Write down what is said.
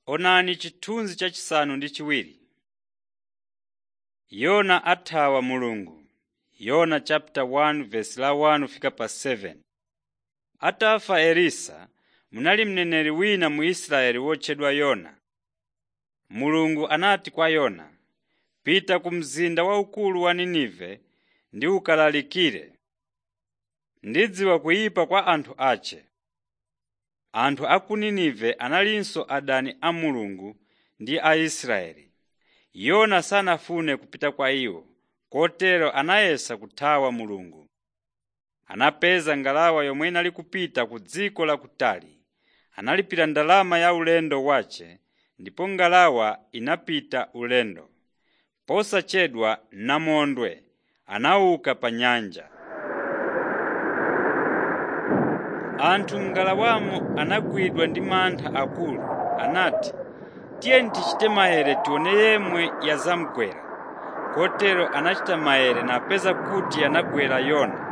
Onani chithunzi chachisanu ndi chiwiri. Yona athawa Mulungu. Yona chapter 1 verse la 1 fika pa 7. Atafa Elisa, munali mneneri wina mu Israeli wotchedwa Yona. Mulungu anati kwa Yona, “Pita ku mzinda waukulu wa Ninive ndi ukalalikire. Ndidziwa kuyipa kwa anthu ache.” Anthu a ku Ninive analinso adani a Mulungu ndi a Israeli. Yona sanafune kupita kwa iwo, kotero anayesa kuthawa Mulungu. Anapeza ngalawa yomwe inali kupita ku dziko lakutali. Analipira ndalama ya ulendo wace ndipo ngalawa inapita ulendo. Posachedwa namondwe anauka pa nyanja. Anthu m'ngalawamo anagwidwa ndi mantha akulu. Anati, “Tiyeni tichite maere tione yemwe yazamugwera.” Kotero anachita maere napeza kuti yanagwera Yona.